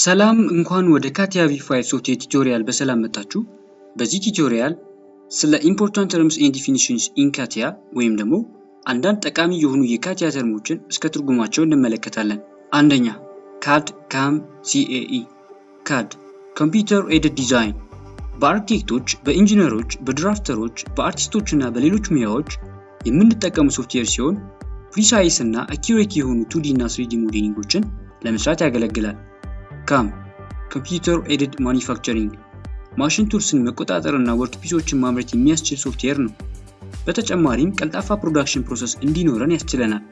ሰላም እንኳን ወደ ካቲያ ቪ5 ሶፍትዌር ቱቶሪያል በሰላም መጣችሁ። በዚህ ቱቶሪያል ስለ ኢምፖርታንት ተርምስ ኤንድ ዲፊኒሽንስ ኢን ካቲያ ወይም ደግሞ አንዳንድ ጠቃሚ የሆኑ የካቲያ ተርሞችን እስከ ትርጉማቸው እንመለከታለን። አንደኛ ካድ ካም ሲኤኢ ካድ ኮምፒውተር ኤድድ ዲዛይን በአርኪቴክቶች፣ በኢንጂነሮች፣ በድራፍተሮች፣ በአርቲስቶች እና በሌሎች ሙያዎች የምንጠቀሙ ሶፍትዌር ሲሆን ፕሪሳይስ እና አኪሬት የሆኑ ቱዲ እና ስሪዲ ሞዴሊንጎችን ለመስራት ያገለግላል። ካም ኮምፒውተር ኤድድ ማኒፋክቸሪንግ ማሽን ቱልስን መቆጣጠር እና ወርክፒሶችን ማምረት የሚያስችል ሶፍትዌር ነው። በተጨማሪም ቀልጣፋ ፕሮዳክሽን ፕሮሰስ እንዲኖረን ያስችለናል።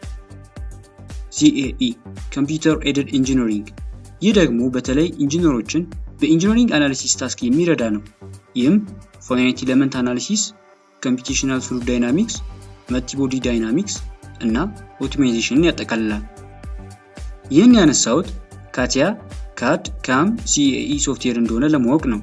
ሲኤኢ ኮምፒውተር ኤድድ ኢንጂነሪንግ ይህ ደግሞ በተለይ ኢንጂነሮችን በኢንጂነሪንግ አናሊሲስ ታስክ የሚረዳ ነው። ይህም ፋይናይት ኤለመንት አናሊሲስ፣ ኮምፒቴሽናል ፍሉድ ዳይናሚክስ፣ መልቲቦዲ ዳይናሚክስ እና ኦፕቲማይዜሽንን ያጠቃልላል። ይህን ያነሳሁት ካቲያ ካድ ካም ሲኤኢ ሶፍትዌር እንደሆነ ለማወቅ ነው።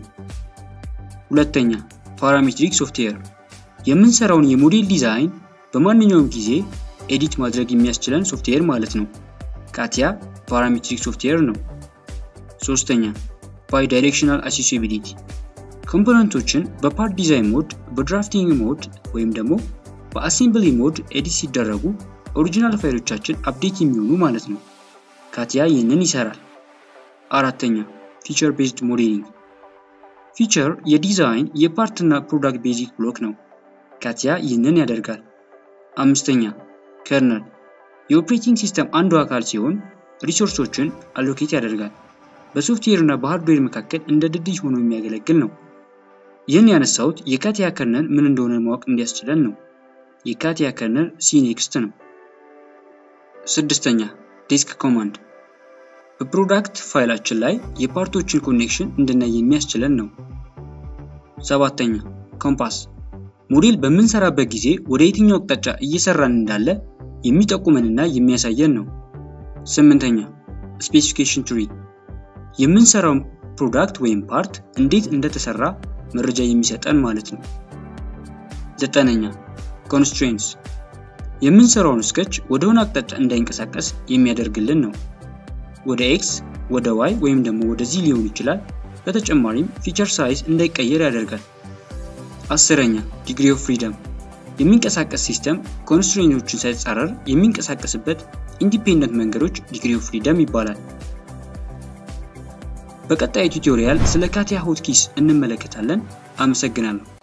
ሁለተኛ ፓራሜትሪክ ሶፍትዌር የምንሰራውን የሞዴል ዲዛይን በማንኛውም ጊዜ ኤዲት ማድረግ የሚያስችለን ሶፍትዌር ማለት ነው። ካቲያ ፓራሜትሪክ ሶፍትዌር ነው። ሶስተኛ ባይ ዳይሬክሽናል አክሴሲቢሊቲ ኮምፖነንቶችን በፓርት ዲዛይን ሞድ፣ በድራፍቲንግ ሞድ ወይም ደግሞ በአሴምብሊ ሞድ ኤዲት ሲደረጉ ኦሪጂናል ፋይሎቻችን አፕዴት የሚሆኑ ማለት ነው። ካቲያ ይህንን ይሰራል። አራተኛ ፊቸር ቤዝድ ሞዴሊንግ ፊቸር የዲዛይን የፓርት እና ፕሮዳክት ቤዚክ ብሎክ ነው። ካቲያ ይህንን ያደርጋል። አምስተኛ ከርነል የኦፕሬቲንግ ሲስተም አንዱ አካል ሲሆን ሪሶርሶችን አሎኬት ያደርጋል። በሶፍትዌር እና በሃርድዌር መካከል እንደ ድልድይ ሆኖ የሚያገለግል ነው። ይህን ያነሳሁት የካቲያ ከርነል ምን እንደሆነ ማወቅ እንዲያስችለን ነው። የካቲያ ከርነል ሲኔክስት ነው። ስድስተኛ ዲስክ ኮማንድ በፕሮዳክት ፋይላችን ላይ የፓርቶችን ኮኔክሽን እንድናይ የሚያስችለን ነው። ሰባተኛ ኮምፓስ ሞዴል በምንሰራበት ጊዜ ወደ የትኛው አቅጣጫ እየሰራን እንዳለ የሚጠቁመንና የሚያሳየን ነው። ስምንተኛ ስፔሲፊኬሽን ትሪ የምንሰራውን ፕሮዳክት ወይም ፓርት እንዴት እንደተሰራ መረጃ የሚሰጠን ማለት ነው። ዘጠነኛ ኮንስትሬንትስ የምንሰራውን ስኬች ወደሆነ አቅጣጫ እንዳይንቀሳቀስ የሚያደርግልን ነው። ወደ ኤክስ፣ ወደ ዋይ ወይም ደግሞ ወደዚህ ሊሆን ይችላል። በተጨማሪም ፊቸር ሳይዝ እንዳይቀየር ያደርጋል። አስረኛ ዲግሪ ኦፍ ፍሪደም የሚንቀሳቀስ ሲስተም ኮንስትሬንቶችን ሳይጻረር የሚንቀሳቀስበት ኢንዲፔንደንት መንገዶች ዲግሪ ኦፍ ፍሪደም ይባላል። በቀጣይ ቱቶሪያል ስለ ካቲያ ሆትኪስ እንመለከታለን። አመሰግናለሁ።